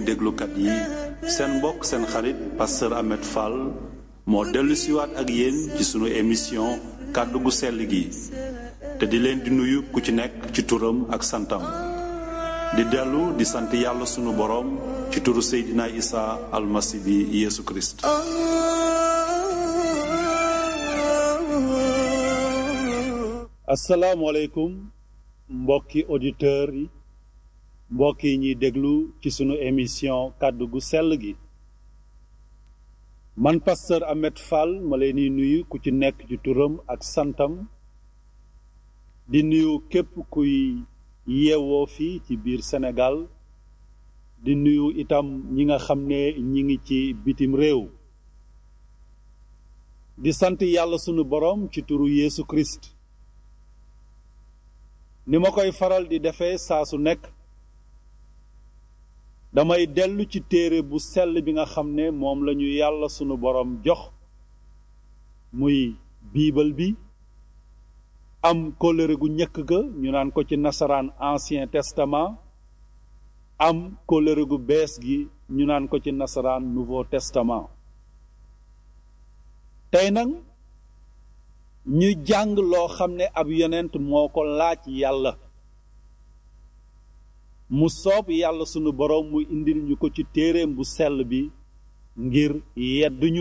déglukat yi seen mbokk seen xarit pasteur Ahmed Fall moo dellu siwaat ak yéen ci sunu émission kàddu gu sell gi te di leen di nuyu ku ci nekk ci turam ak santam di dellu di sant yàlla sunu boroom ci turu Seydina Isa almasi bi Yeesu Kirist asalaamaaleykum mbokki auditeurs yi mbokk yi ñuy déglu ci sunu émission kàddu gu sell gi man pasteur Ahmed Fall ma leen di nuyu ku ci nekk ci turam ak santam di nuyu képp kuy yeewoo fii ci biir Sénégal di nuyu itam ñi nga xam ne ñi ngi ci bitim réew di sant yàlla sunu boroom ci turu Yeesu Christ ni ma koy faral di defee saa su nekk damay dellu ci téere bu sell bi nga xam ne moom lañu yàlla sunu boroom jox muy biibal bi am kóllëre gu njëkk ga ñu naan ko ci nasaraan ancien testament am kóllëre gu bees gi ñu naan ko ci nasaraan nouveau testament tey nag ñu jàng loo xam ne ab yonent moo ko laaj yàlla mu soob yàlla sunu boroom mu indil ñu ko ci téereem bu sell bi ngir yedduñu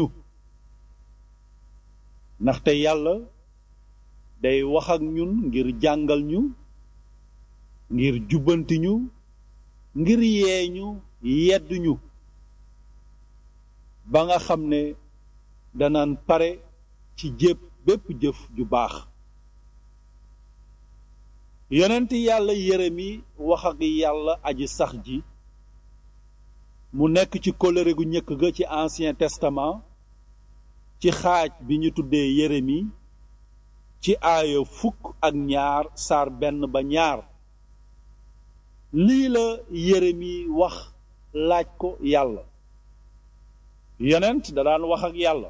ndaxte yàlla day wax ak ñun ngir jàngal ñu ngir jubbanti ñu ngir yee ñu yedduñu ba nga xam ne danaan pare ci jépp bépp jëf ju baax yonent yàlla Yeremi wax ak yàlla aji sax ji mu nekk ci kóllëre gu njëkk ga ci ancien testament ci xaaj bi ñu tuddee Yeremi ci aaya fukk ak ñaar saar benn ba ñaar lii la Yeremi wax laaj ko yàlla yonent da daan wax ak yàlla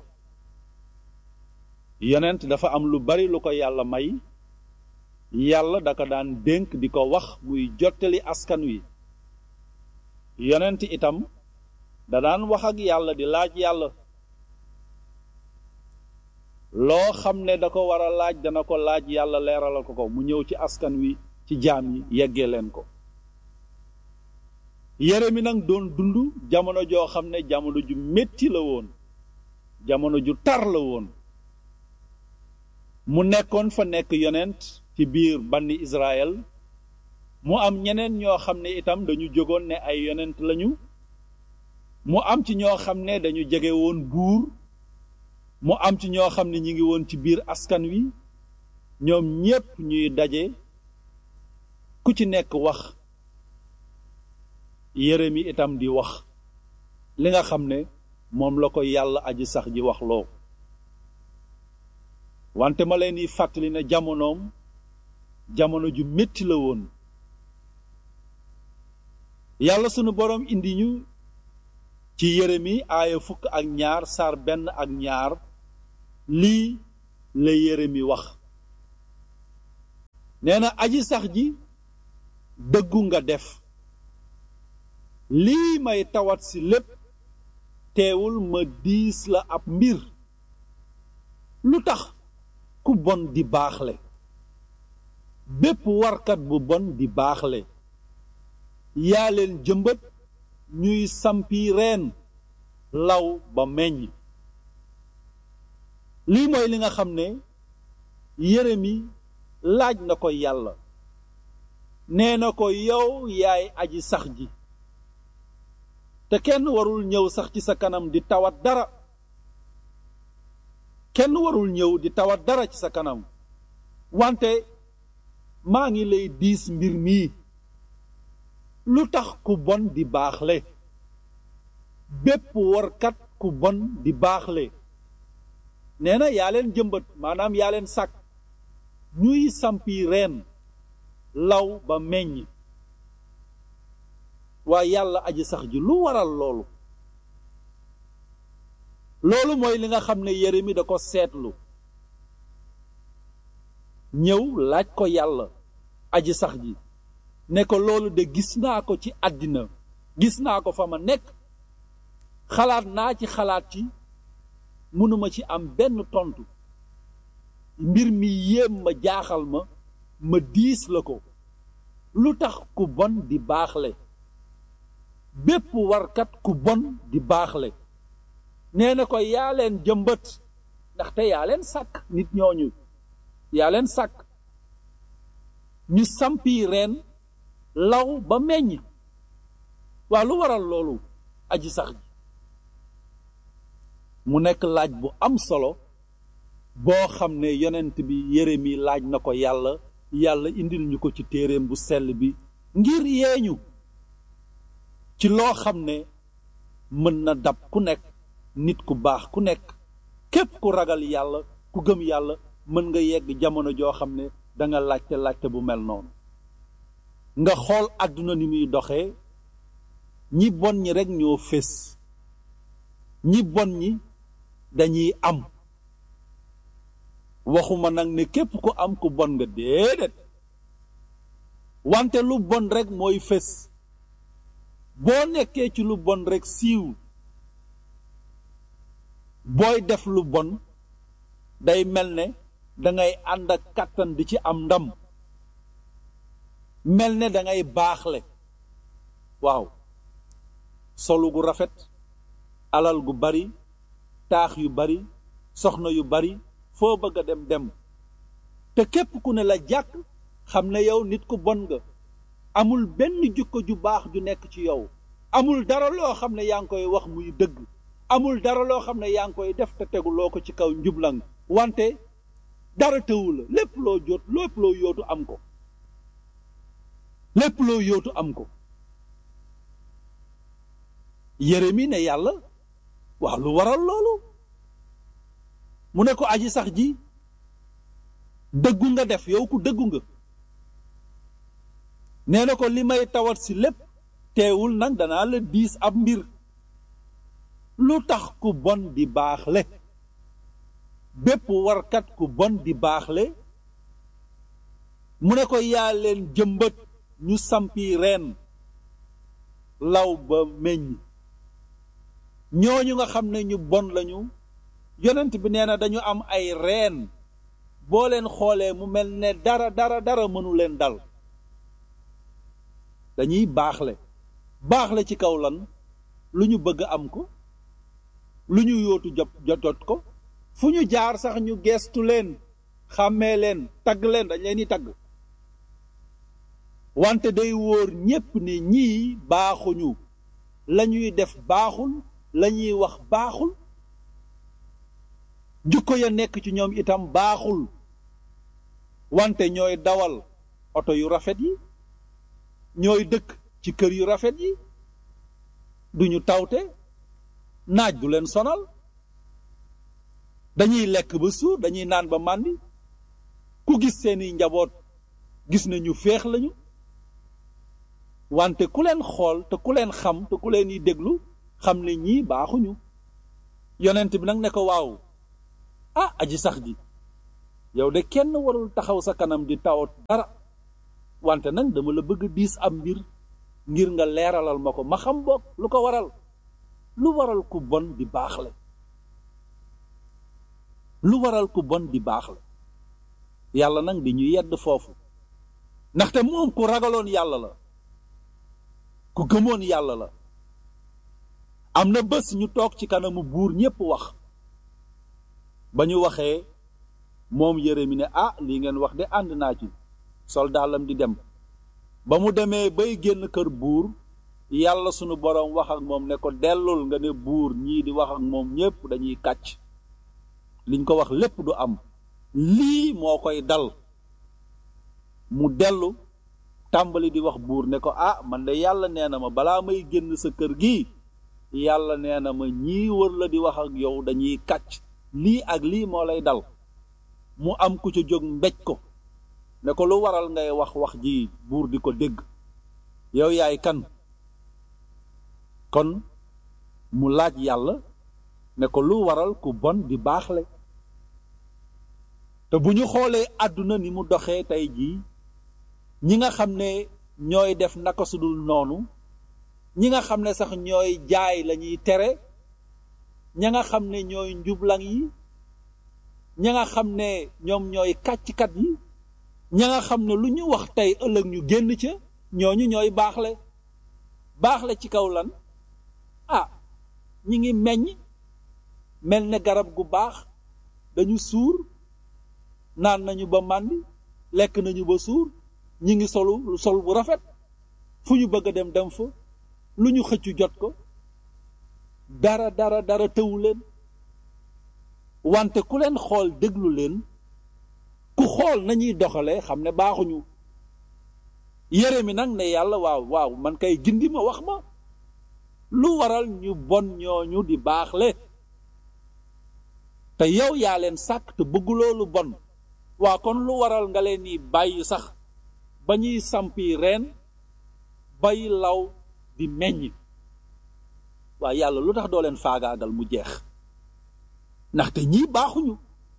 yonent dafa am lu bari lu ko yàlla may yàlla da ko daan dénk di ko wax muy jottali askan wi yonent itam da daan wax ak yàlla di laaj yàlla loo xam ne da ko war a laaj dana ko laaj yàlla leeralal ko ko mu ñëw ci askan wi ci jaam yi yeggee leen ko Yeremi nag doon dund jamono joo xam ne jamono ju metti la woon jamono ju tar la woon mu nekkoon fa nekk yonent ci biir banni Israël mu am ñeneen ñoo xam ne itam dañu jógoon ne ay yonent lañu mu am ci ñoo xam ne dañu jege woon buur mu am ci ñoo xam ne ñi ngi woon ci biir askan wi ñoom ñépp ñuy daje ku ci nekk wax Yeremi itam di wax li nga xam ne moom la ko yàlla aji sax ji wax loo wante ma leen di fàttali ne jamonoom jamono ju metti la woon yàlla sunu boroom indi ñu ci Yeremi aaya fukk ak ñaar saar benn ak ñaar lii la Yeremi wax nee na aji sax ji dëggu nga def lii may tawat si lépp teewul ma diis la ab mbir lu tax ku bon di baaxle bépp warkat bu bon di baaxle yaa leen jëmbat ñuy sampi reen law ba meññ lii mooy li nga xam ne Yeremi laaj na ko yàlla nee na ko yow yaay aji sax ji te kenn warul ñëw sax ci sa kanam di tawat dara kenn warul ñëw di tawat dara ci sa kanam wante maa ngi lay diis mbir mii lu tax ku bon di baaxle bépp warkat ku bon di baaxle nee na yaa leen jëmbat maanaam yaa leen sàkk ñuy sampi reen law ba meññ waaye yàlla aji sax ji lu waral loolu loolu mooy li nga xam ne Yeremi da ko seetlu ñëw laaj ko yàlla aji sax ji ne ko loolu de gis naa ko ci àddina gis naa ko fa ma nekk xalaat naa ci xalaat ci mënuma ci am benn tontu mbir mi yéem ma jaaxal ma ma diis la ko lu tax ku bon di baaxle bépp warkat ku bon di baaxle nee na ko yaa leen jëmbët ndaxte yaa leen sàkk nit ñooñu yaa leen sàkk ñu sampi reen law ba meññ waa lu waral loolu aji sax ji mu nekk laaj bu am solo boo xam ne yonent bi Yeremi laaj na ko yàlla yàlla indil ñu ko ci téeréem bu sell bi ngir yeeñu ci loo xam ne mën na dab ku nekk nit ku baax ku nekk képp ku ragal yàlla ku gëm yàlla mën nga yegg jamono joo xam ne danga laajte laajte bu mel noonu nga xool àdduna ni muy doxee ñi bon ñi rekk ñoo fés ñi bon ñi dañuy am waxuma nag ne képp ku am ku bon nga déedéet wante lu bon rekk mooy fés boo nekkee ci lu bon rekk siiw booy def lu bon day mel ne dangay ànd ak kàttan di ci am ndam mel ne dangay baaxle waaw solu gu rafet alal gu bari taax yu bari soxna yu bari foo bëgg a dem dem te képp ku ne la jàkk xam ne yow nit ku bon nga amul benn jukko ju baax ju nekk ci yow amul dara loo xam ne yaa ngi koy wax muy dëgg amul dara loo xam ne yaa ngi koy def te teguloo ko ci kaw njublang wante dara tëwu la lépp loo jot lépp loo yootu am ko lépp loo yootu am ko Yeremi ne yàlla waaw lu waral loolu mu ne ko aji sax ji dëggu nga def yow ku dëggu nga nee na ko li may tawat si lépp teewul nag danaa la diis ab mbir lu tax ku bon di baaxle bépp warkat ku bon di baaxle mu ne ko yaa leen jëmbët ñu sampi reen law ba meññ ñooñu nga xam ne ñu bon lañu yonent bi nee na dañu am ay reen boo leen xoolee mu mel ne dara dara dara mënu leen dal dañuy baaxle baaxle ci kaw lan lu ñu bëgg am ko lu ñu yootu jot jot ko fu ñu jaar sax ñu geestu leen xàmmee leen tagg leen dañ leen di tagg wante day wóor ñépp ne ñii baaxuñu lañuy def baaxul lañuy wax baaxul jukko ya nekk ci ñoom itam baaxul wante ñooy dawal oto yu rafet yi ñooy dëkk ci kër yu rafet yi duñu tawte naaj du leen sonal dañuy lekk ba suur dañuy naan ba màndi ku gis seeni njaboot gis na ñu féex lañu wante ku leen xool te ku leen xam te ku leen yi déglu xam ne ñii baaxuñu yonent bi nag ne ko waaw ah aji sax ji yow de kenn warul taxaw sa kanam di tawat dara wante nag dama la bëgg diis am mbir ngir nga leeralal ma ko ma xam boog lu ko waral lu waral ku bon di baaxle lu waral ku bon di baaxle yàlla nag di ñu yedd foofu ndaxte moom ku ragaloon yàlla la ku gëmoon yàlla la am na bés ñu toog ci kanamu buur ñépp wax ba ñu waxee moom Yeremi ne ah lii ngeen wax de ànd naa ci soldaalam di dem ba mu demee bay génn kër buur yàlla sunu boroom wax ak moom ne ko dellul nga ne buur ñii di wax ak moom ñépp dañuy kàcc liñ ko wax lépp du am lii moo koy dal mu dellu tàmbali di wax buur ne ko ah man de yàlla nee na ma balaa may génn sa kër gi yàlla nee na ma ñii wër la di wax ak yow dañuy kàcc lii ak lii moo lay dal mu am ku ca jóg mbéj ko ne ko lu waral ngay wax wax ji buur di ko dégg yow yaay kan kon mu laaj yàlla ne ko lu waral ku bon di baaxle te bu ñu xoolee àdduna ni mu doxee tey jii ñi nga xam ne ñooy def naka sudul noonu ñi nga xam ne sax ñooy jaay lañuy tere ña nga xam ne ñooy njublang yi ña nga xam ne ñoom ñooy kàcckat yi ña nga xam ne lu ñu wax tey ëllëg ñu génn ca ñooñu ñooy baaxle baaxle ci kaw lan ah ñi ngi meññ mel ne garab gu baax dañu suur naan nañu ba màndi lekk nañu ba suur ñi ngi solu sol bu rafet fu ñu bëgg a dem dem fa lu ñu xëccu jot ko dara dara dara tëwu leen wante ku leen xool déglu leen ku xool nañuy doxalee xam ne baaxuñu yére mi nag ne yàlla waaw waaw man kay gindi ma wax ma lu waral ñu bon ñooñu di baaxle te yow yaa leen sàkk te bëgguloo lu bon waa kon lu waral nga leen ni bàyyi sax ba ñuy sampi reen bay law di meññ waa yàlla lu tax doo leen faagaagal mu jeex ndaxte ñii baaxuñu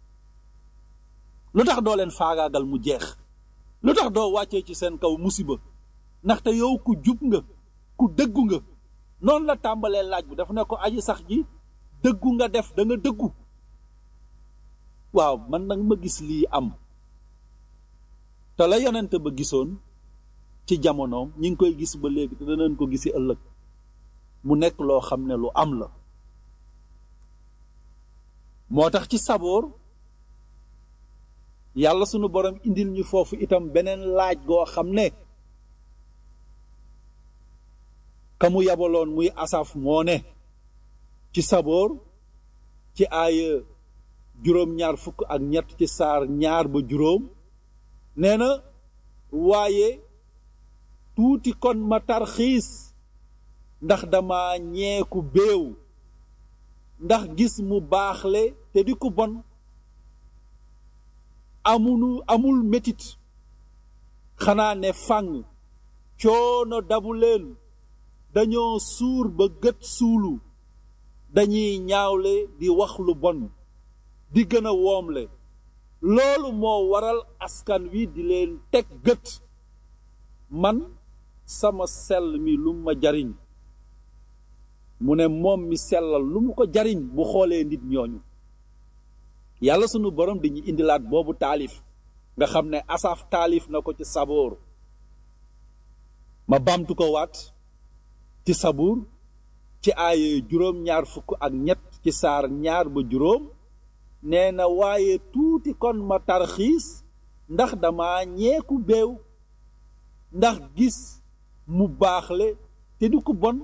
lu tax doo leen faagaagal mu jeex lu tax doo wàccee ci seen kaw musiba ndaxte yow ku jub nga ku dëggu nga noonu la tàmbalee laaj bi dafa ne ko aji sax ji dëggu nga def da nga dëggu waaw man nag ma gis lii am te la yonent ba gisoon ci jamonoom ñi ngi koy gis ba léegi te danañ ko gisi ëllëg mu nekk loo xam ne lu am la moo tax ci saboor yàlla sunu borom indil ñu foofu itam beneen laaj goo xam ne ka mu yabaloon muy asaf moo ne ci saboor ci aaya juróom-ñaar fukk ak ñett ci saar ñaar ba juróom nee na waaye tuuti kon ma tarxiis ndax dama ñeeku béew ndax gis mu baaxle te di ku bon amunu amul metit xanaa ne fànn coono dabu leen dañoo suur ba gët suulu dañuy ñaawle di wax lu bon di gën a woomle loolu moo waral askan wi di leen teg gët man sama sell mi lu ma jariñ mu ne moom mi sellal lu mu ko jariñ bu xoolee nit ñooñu yàlla sunu borom dañuy indilaat boobu taalif nga xam ne asaf taalif na ko ci saboor ma bamtu ko waat ci sabuur ci aaye juróom-ñaar fukk ak ñett ci saar ñaar ba juróom nee na waaye tuuti kon ma tarxiis ndax dama ñeeku beew ndax gis mu baaxle te du ko bon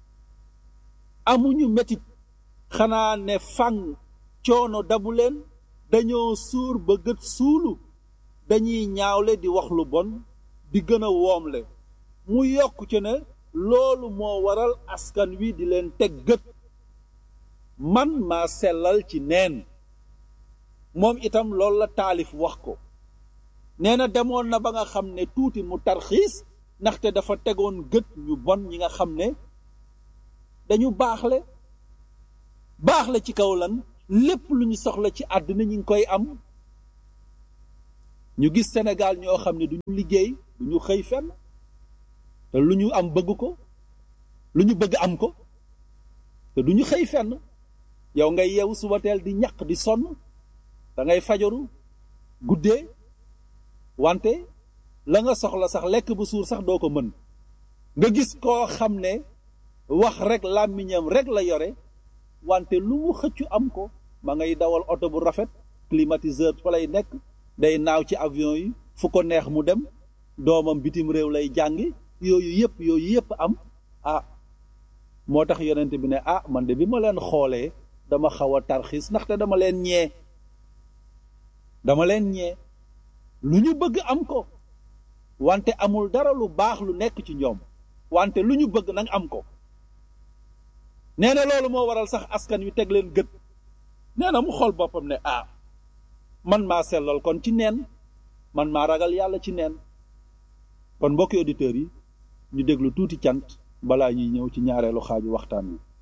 amuñu metit xanaa ne fang coono dabu leen dañoo suur ba gët suulu dañuy ñaawle di wax lu bon di gën a woomle mu yokk ci ne loolu moo waral askan wi di leen teg gët man maa sellal ci neen moom itam loolu la taalif wax ko nee na demoon na ba nga xam ne tuuti mu tarxiis ndaxte dafa tegoon gët ñu bon ñi nga xam ne dañu baaxle baaxle ci kaw lan lépp lu ñu soxla ci àddina ñu ngi koy am ñu gis Sénégal ñoo xam ne duñu liggéey duñu xëy fenn te lu ñu am bëgg ko lu ñu bëgg am ko te duñu xëy fenn yow ngay yeewu suba teel di ñaq di sonn da ngay fajaru guddee wante la nga soxla sax lekk bu suur sax doo ko mën nga gis koo xam ne wax rek làmmiñam rek la yore wante lu mu xëccu am ko ma ngay dawal oto bu rafet climatiseur fa lay nekk day naaw ci avion yi fu ko neex mu dem doomam bitim réew lay jàngi yooyu yëpp yooyu yëpp am ah moo tax yonent bi ne ah man de bi ma leen xoolee dama xaw a tarxiis ndaxte dama leen ñee dama leen ñee lu ñu bëgg am ko wante amul dara lu baax lu nekk ci ñoom wante lu ñu bëgg nag am ko nee na loolu moo waral sax askan wi teg leen gët nee na mu xool boppam ne ah man maa sellal kon ci neen man maa ragal yàlla ci neen kon mbokki auditeurs yi ñu déglu tuuti cant balaa ñuy ñëw ci ñaareelu xaaju waxtaan wi